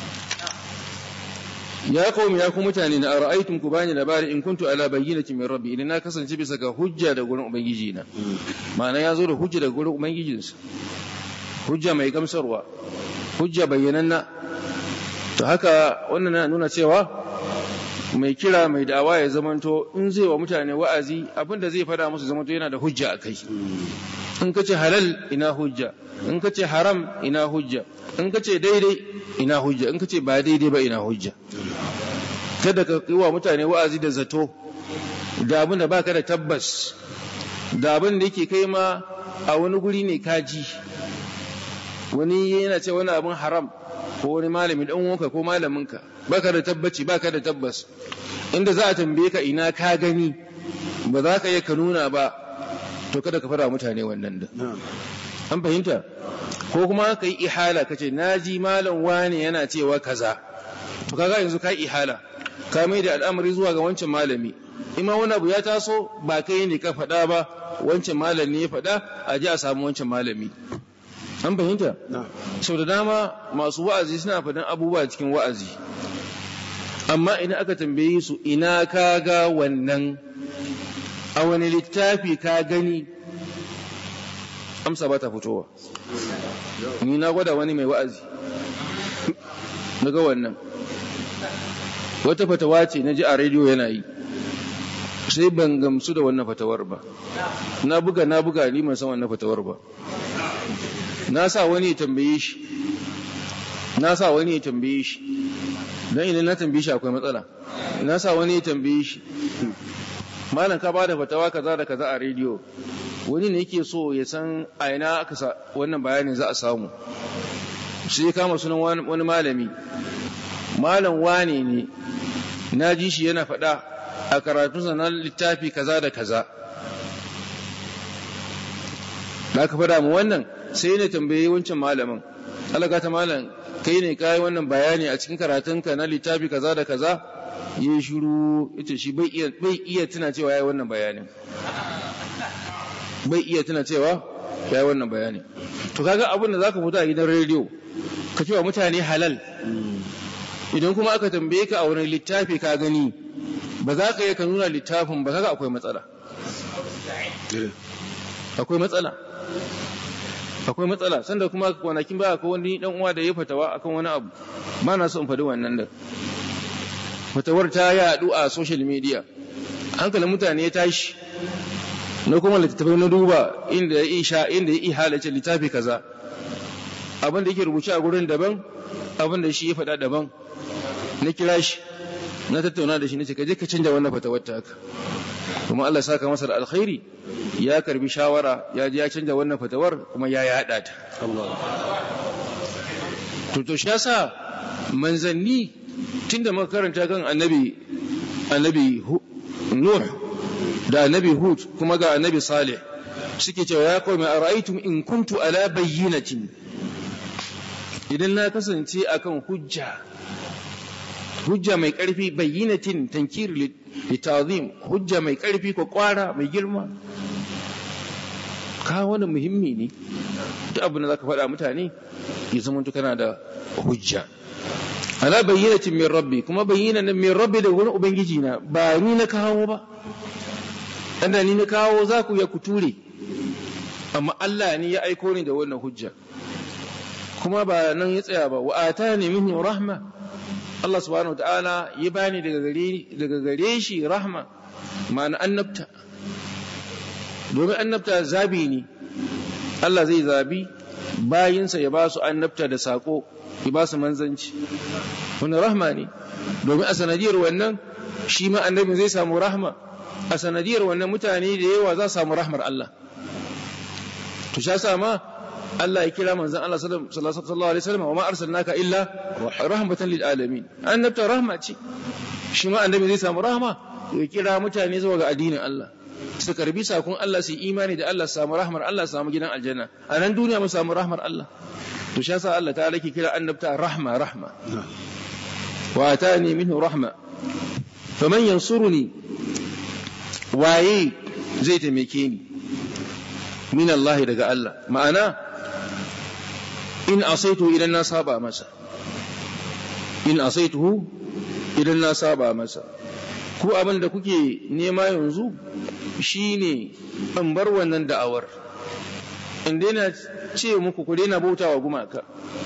ya qaumi ya ku mutane na ara'aytum ku bani labari in kuntu ala bayyinatin min rabbi idan na kasance bisa ga hujja da gurin ubangiji na ma'ana ya zo da hujja da gurin ubangijinsa hujja mai gamsarwa hujja bayyananna to haka wannan na nuna cewa mai kira mai da'awa ya zamanto in zai wa mutane wa'azi abinda zai fada musu zamanto yana da hujja a kai in ka ce halal ina hujja in ka ce haram ina hujja in ka ce daidai ina hujja in ka ce ba daidai ba ina hujja kada ka yi wa mutane wa'azi da zato da abin da baka da tabbas da abin da yake kai ma a wani guri ne kaji wani yana ce wani abin haram ko wani malami dan uwanka ko malaminka baka da tabbaci baka da tabbas inda za a tambaye ka ina ka gani ba za ka iya ka nuna ba to kada ka fara mutane wannan da an fahimta ko kuma ka yi ihala ka ce na ji malam wane yana cewa kaza to kaga yanzu ka yi ihala ka mai da al'amari zuwa ga wancan malami ima wani abu ya taso ba kai ne ka faɗa ba wancan malam ne ya faɗa a ji a samu wancan malami an fahimta na'am sau da dama masu wa'azi suna faɗin abubuwa cikin wa'azi amma idan aka tambaye su ina ka ga wannan a wani littafi ka gani amsa ba ta fitowa ni na gwada wani mai wa'azi na ga wannan wata fatawa ce na ji a rediyo yana yi sai ban gamsu da wannan fatawar ba na buga na buga ni ban san wannan fatawar ba na sa wani ya tambaye shi na sa wani ya tambaye shi don idan na tambaye shi akwai matsala na sa wani ya tambaye shi malam ka bada fatawa kaza da kaza a rediyo wani ne yake so ya san a ina aka sa wannan bayanin za a samu sai ya kama sunan wani wani malami malam wane ne na ji shi yana faɗa a karatunsa na littafi kaza da kaza da aka faɗa mu wannan sai ne tambaye wancan malamin alaga ta malam kai ne kai wannan bayani a cikin karatunka na littafi kaza da kaza yi shiru ita shi bai iya bai iya tuna cewa yayi wannan bayanin bai iya tuna cewa yayi wannan bayanin to kaga abin da zaka fita a gidan rediyo ka cewa mutane halal idan kuma aka tambaye ka a wani littafi ka gani ba za ka iya ka nuna littafin ba kaga akwai matsala akwai matsala akwai matsala sanda kuma kwanakin baya ko wani dan uwa da ya fatawa akan wani abu ba na so in faɗi wannan da fatawar ta yaɗu a social media hankalin mutane ya tashi na kuma littattafai na duba inda ya isha inda ya ihalace littafi kaza abin da yake rubuce a gurin daban abin da shi ya faɗa daban na kira shi na tattauna da shi na ce ka je ka canja wannan fatawar ta haka kuma Allah saka masa da alkhairi ya karbi shawara ya ji ya canja wannan fatawar kuma ya yada ta to to shi yasa manzanni tunda muka karanta kan annabi annabi Nuh da annabi Hud kuma ga annabi Salih suke cewa ya qaumi ara'aytum in kuntu ala bayyinatin idan na kasance akan hujja hujja mai ƙarfi bayyinatin tankir litazim hujja mai ƙarfi ko kwara mai girma ka wani muhimmi ne duk abin da zaka faɗa mutane ya zama kana da hujja ala bayyinatin min rabbi kuma bayyinatin min rabbi da wani ubangiji na ba ni na kawo ba dan ni na kawo za ku ya kuture amma Allah ne ya aiko ni da wannan hujja kuma ba nan ya tsaya ba wa atani minhu rahma Allah subhanahu wataala ya bani daga gare daga gare shi rahma ma'ana annabta domin annabta zabi ne Allah zai zabi bayinsa ya ba su annabta da sako ya ba su manzanci wannan rahma ne domin a sanadiyar wannan shi ma annabin zai samu rahma a sanadiyar wannan mutane da yawa za su samu rahmar Allah to sha sa ma Allah ya kira manzon Allah sallallahu alaihi wasallam wa ma arsalnaka illa rahmatan lil alamin annabta rahma ce shi ma annabi zai samu rahma ya kira mutane zuwa ga addinin Allah su karbi sakon Allah su imani da Allah su samu rahmar Allah su samu gidan aljanna a nan duniya mu samu rahmar Allah to shi yasa Allah ta'ala ke kira annabta rahma rahma wa atani minhu rahma faman yansuruni waye zai taimake ni min Allah daga Allah ma'ana in asaitu idan na saba masa in asaituhu idan na saba masa ku abin da kuke nema yanzu shine in bar wannan da'awar in daina ce muku ku daina bautawa gumaka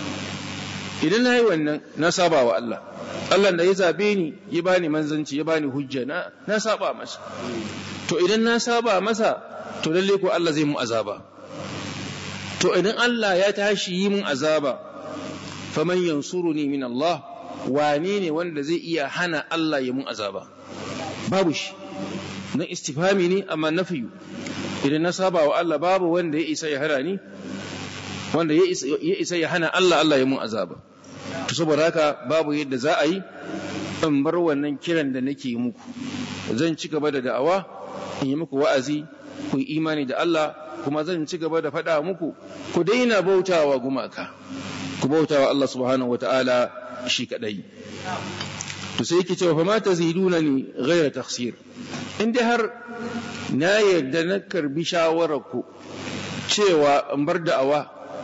idan na yi wannan na saba wa Allah Allah da ya zabe ni ya bani manzanci ya bani hujja na na saba masa to idan na saba masa to lalle ko Allah zai mu azaba to idan Allah ya tashi yi mun azaba faman yansuruni min Allah wane ne wanda zai iya hana Allah ya mun azaba babu shi na istifami ne amma nafiyu idan na saba wa Allah babu wanda ya isa ya hana ni wanda ya isa ya hana Allah Allah ya mun azaba to saboda haka babu yadda za a yi in bar wannan kiran da nake muku zan ci gaba da da'awa in yi muku wa'azi ku yi imani da Allah kuma zan ci gaba da faɗa muku ku daina bautawa gumaka ku bautawa Allah subhanahu wata'ala shi kadai to sai yake cewa fa ma taziduna ni ghayra takhsir in dai har na yarda na karbi shawarar ku cewa in bar da'awa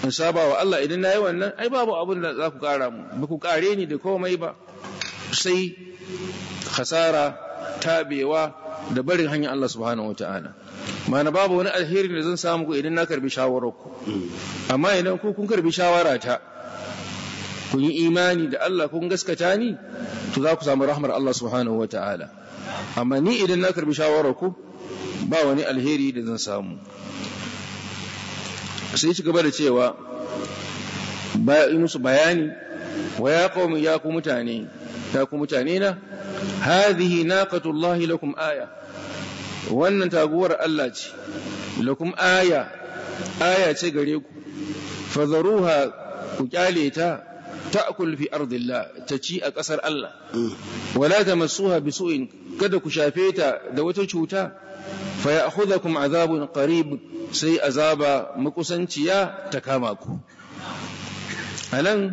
in saba wa Allah idan nayi wannan ai babu abin da za ku kara mu ba ku kare ni da komai ba sai khasara tabewa da barin hanyar Allah subhanahu wataala mana babu wani alheri da zan samu ku idan na karbi shawararku amma idan ku kun karbi shawara ta kun yi imani da Allah kun gaskata ni to za ku samu rahmar Allah subhanahu wa ta'ala amma ni idan na karbi shawararku ba wani alheri da zan samu sai ci gaba da cewa yi musu bayani wa ya qaumi ya ku mutane ya ku mutane na hadhihi naqatullahi lakum aya wannan taguwar Allah ce lakum aya aya ce gare ku fadharuha ku kyale ta ta'kul fi ardillah ta ci a ƙasar Allah wala tamassuha bisu'in kada ku shafe ta da wata cuta fa ya'khudhukum azabun qarib sai azaba makusanciya ta kama ku alan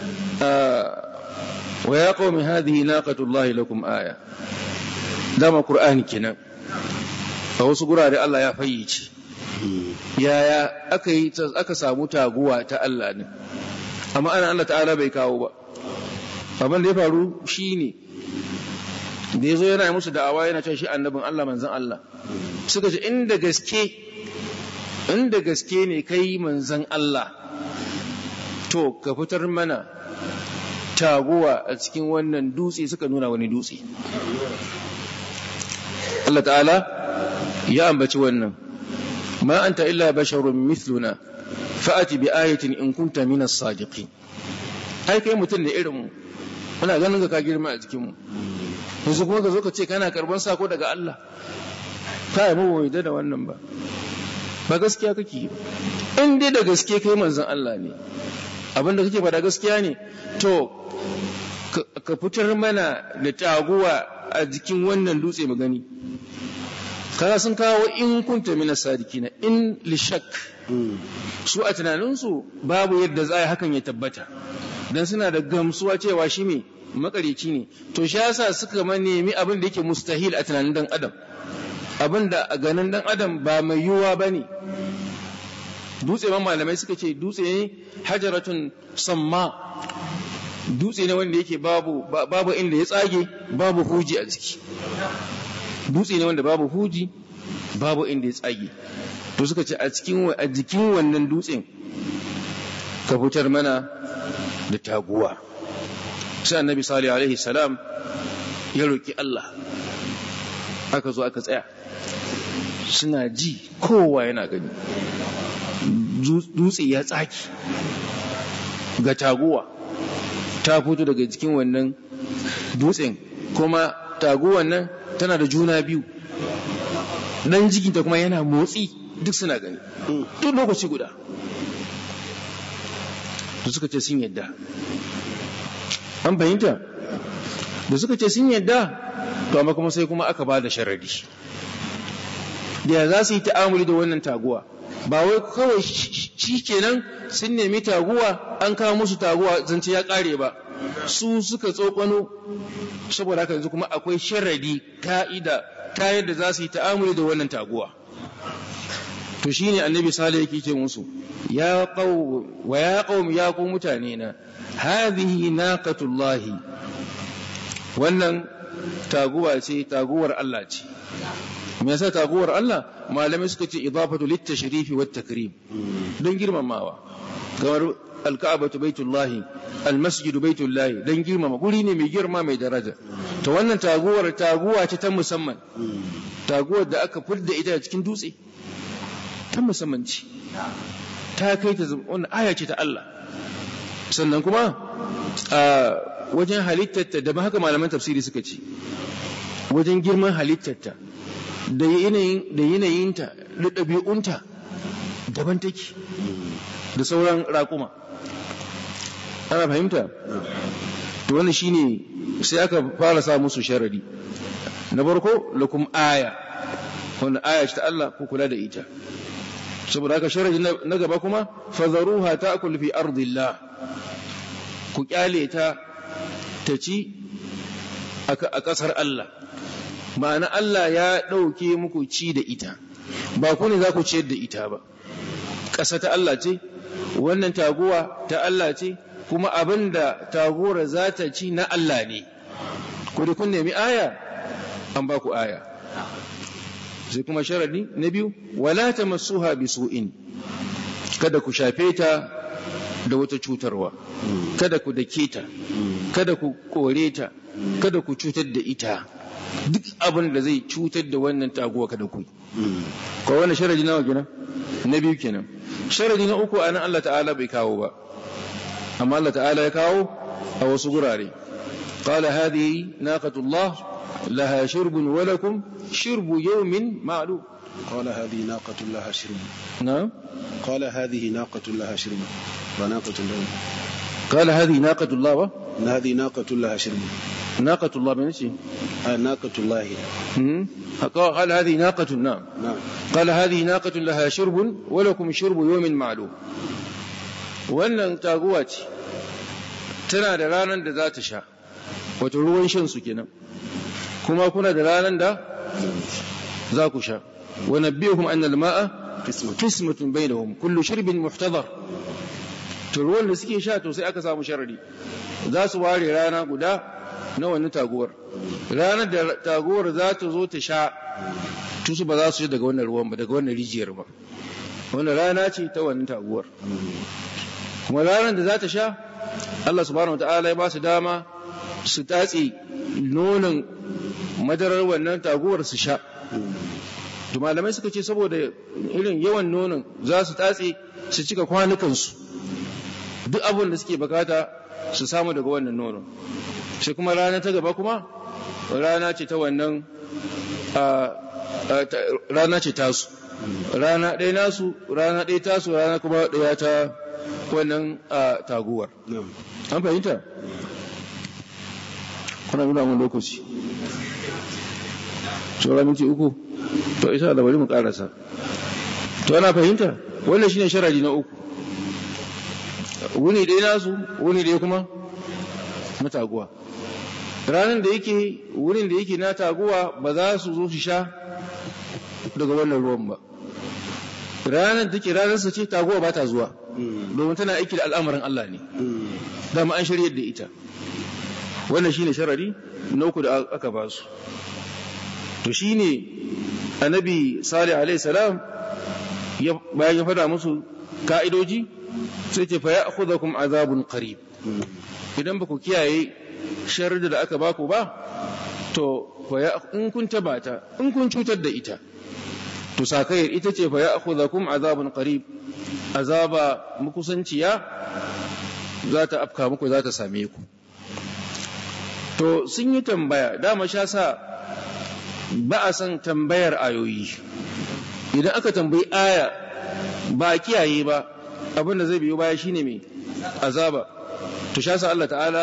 wa ya qaumi hadhihi naqatullahi lakum aya dama qur'ani kenan a wasu gurare Allah ya fayyace yaya aka yi aka samu taguwa ta Allah ne amma ana Allah ta'ala bai kawo ba abin da ya faru shine da ya zo yana musu da'awa yana cewa shi annabin Allah manzon Allah suka ce inda gaske inda gaske ne kai manzon Allah to ka fitar mana taguwa a cikin wannan dutse suka nuna wani dutse Allah ta'ala ya ambaci wannan ma anta illa basharun mithluna fa'ati bi ayatin in kunta min as-sadiqin ai kai mutum da irin mu muna ganin ka girma a jikin mu yanzu kuma ka zo ka ce kana karban sako daga Allah kai mu bai da wannan ba ba gaskiya kake in dai da gaske kai manzon Allah ne abin da kake faɗa gaskiya ne to ka fitar mana da taguwa a jikin wannan dutse mu gani kaga sun kawo in kunta mina sadikina in lishak su a tunaninsu babu yadda za a yi hakan ya tabbata don suna da gamsuwa cewa shi ne makarici ne to shi yasa suka ma nemi abin da yake mustahil a tunanin dan adam abin da a ganin dan adam ba mai yiwuwa ba ne dutse man malamai suka ce dutse ne hajaratun samma dutse ne wanda yake babu babu inda ya tsage babu huji a jiki dutse ne wanda babu huji babu inda ya tsage to suka ce a cikin a jikin wannan dutsen ka fitar mana da taguwa sai annabi salih alaihi salam ya roki Allah aka zo aka tsaya suna ji kowa yana gani dutse ya tsaki ga taguwa ta fito daga jikin wannan dutsen kuma taguwan nan tana da juna biyu nan jikinta kuma yana motsi duk suna gani duk lokaci guda da suka ce sun yadda an fahimta da suka ce sun yadda to amma kuma sai kuma aka ba da sharadi da ya za su yi ta'amuli da wannan taguwa ba wai kawai shi kenan sun nemi taguwa an kawo musu taguwa zance ya kare ba su suka tsokano saboda haka yanzu kuma akwai sharadi ka'ida ta yadda za su yi ta'amuli da wannan taguwa to shine annabi salih yake ce musu ya qaw wa ya qaum ya ku mutane na hadhihi naqatullahi wannan taguwa ce taguwar Allah ce me yasa taguwar Allah malamai suka ce idafatu littashrifi wat takrim don girmamawa kamar alka'abatu baitullahi almasjidu baitullahi don girmama guri ne mai girma mai daraja to wannan taguwar taguwa ce ta musamman taguwar da aka fidda ita cikin dutse ta musamman ce ta kai ta wannan aya ce ta Allah sannan kuma a wajen halittarta da haka malaman tafsiri suka ce wajen girman halittarta da yanayinta da ɗabi'unta daban take da sauran raƙuma ana fahimta to wannan shine sai aka fara sa musu sharadi na farko lakum aya wannan aya ce ta Allah ku kula da ita saboda haka sharadi na gaba kuma fazaruha ta'kul fi ardillah ku kyale ta ta ci a ƙasar Allah ma'ana Allah ya ɗauke muku ci da ita ba ku ne za ku ciyar da ita ba ƙasa ta Allah ce wannan taguwa ta Allah ce kuma abin da taguwar za ta ci na Allah ne ku da kun nemi aya an ba ku aya sai kuma sharadi na biyu wala tamassuha bisu'in kada ku shafe ta da wata cutarwa kada ku dake ta kada ku kore ta kada ku cutar da ita duk abin da zai cutar da wannan taguwa kada ku ko wannan sharadi nawa kenan na biyu kenan sharadi na uku anan Allah ta'ala bai kawo ba amma Allah ta'ala ya kawo a wasu gurare qala hadhihi naqatullah laha shirbun wa lakum shirbu yawmin ma'lum قال هذه ناقة لها شرب نعم قال هذه ناقة لها شرب وناقة لها قال هذه ناقة الله و... هذه ناقة لها شرب ناقة الله من شيء آه ناقة الله قال هذه ناقة نعم نعم قال هذه ناقة لها شرب ولكم شرب يوم معلوم wannan taguwa ce tana da ranar da za ta sha wato ruwan shan su kenan kuma kuna da ranar da za ku sha wa nabbihum anna al-ma'a qismatun bainahum kullu shirbin muhtadar to ruwan da suke sha to sai aka samu sharadi za su ware rana guda na wannan taguwar ranar da taguwar za ta zo ta sha tusu ba za su daga wannan ruwan ba daga wannan rijiyar ba wannan rana ce ta wannan taguwar kuma ranar da za ta sha Allah subhanahu wataala ya ba su dama su tatse nonon madarar wannan taguwar su sha to malamai suka ce saboda irin yawan nonon za su tatse su cika kwanukansu duk abin da suke bukata su samu daga wannan nonon sai kuma rana ta gaba kuma rana ce ta wannan rana ce tasu rana ɗaya nasu rana ɗaya tasu rana kuma ɗaya ta wannan taguwar an fahimta kuna nuna mun lokaci saura minti uku to isa da bari mu karasa to ana fahimta wannan shine sharadi na uku wuni ɗaya nasu wuni ɗaya kuma na taguwa ranar da yake wurin da yake na taguwa ba za su zo su sha daga wannan ruwan ba ranar da take ranar ce taguwa ba ta zuwa domin tana aiki da al'amarin Allah ne dama an shirya da ita wannan shine sharari na uku da aka ba su to shine annabi salih alaihi salam bayan ya fada musu ka'idoji sai ce fa ya'khudhukum azabun qarib idan ba ku kiyaye sharri da aka baku ba to in kun tabata in kun cutar da ita to sakayar ita ce fa ya'khudhukum azabun qarib azaba mukusanciya za ta afka muku za ta same ku to sun yi tambaya dama sha sa ba a san tambayar ayoyi idan aka tambayi aya ba a kiyaye ba abin da zai biyo baya shine mai azaba to sha sa Allah ta'ala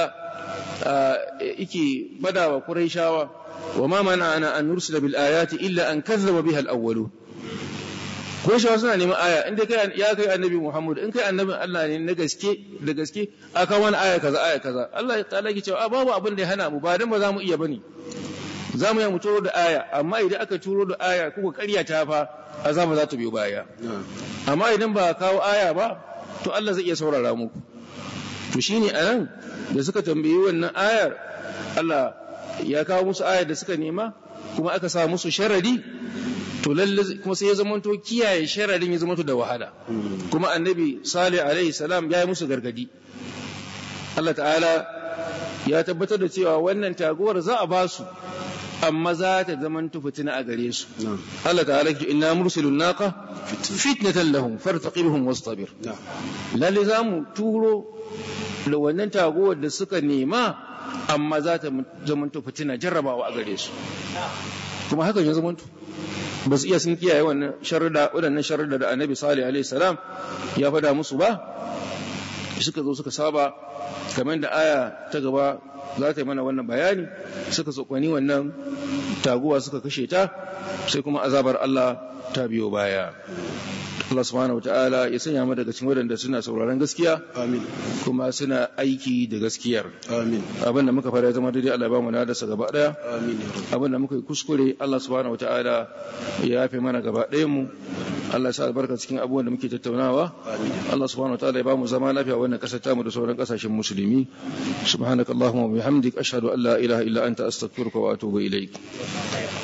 yake bada wa Qurayshawa wa ma mana ana an nursila bil ayati illa an kazzaba biha al awwalu Qurayshawa suna neman aya inda kai ya kai annabi Muhammad in kai annabin Allah ne na gaske da gaske aka wani aya kaza aya kaza Allah ta'ala yake cewa babu abin da ya hana mu ba dan ba za mu iya bane za mu yi mu turo da aya amma idan aka turo da aya kuka karyata fa azaba za ta biyo baya amma idan ba kawo aya ba to Allah zai iya saurara muku to shine anan da suka tambayi wannan ayar Allah ya kawo musu ayar da suka nema kuma aka sa musu sharadi to lalle kuma sai ya zamanto kiyaye sharadin ya zamanto da wahala kuma annabi salih alaihi salam ya yi musu gargadi Allah ta'ala ya tabbatar da cewa wannan taguwar za a ba su amma za ta zamanto fitina a gare su Allah ta'ala ya inna mursilun naqa fitnatan lahum fartaqibhum wastabir lalle za mu turo da wannan taguwar da suka nema amma za ta zamanto fitina jarrabawa a gare su kuma hakan ya zamanto ba su iya sun kiyaye wannan sharrida waɗannan sharrida da annabi salih alaihi salam ya faɗa musu ba suka zo suka saba kamar da aya ta gaba za ta yi mana wannan bayani suka tsokani wannan taguwa suka kashe ta sai kuma azabar Allah ta biyo baya Allah subhanahu wataala ya sanya mu daga cikin wadanda suna sauraron gaskiya amin kuma suna aiki da gaskiyar amin abin da muka fara zama daidai Allah ya ba mu nadarsa gaba daya amin ya rabb abin da muka yi kuskure Allah subhanahu wataala ya yafe mana gaba ɗayan mu Allah ya sa albarka cikin abubuwan da muke tattaunawa Allah subhanahu wa ta'ala ya ba mu zama lafiya wannan kasar tamu da sauran kasashen musulmi subhanakallahumma wa bihamdik ashhadu an la ilaha illa anta astaghfiruka wa atubu ilaik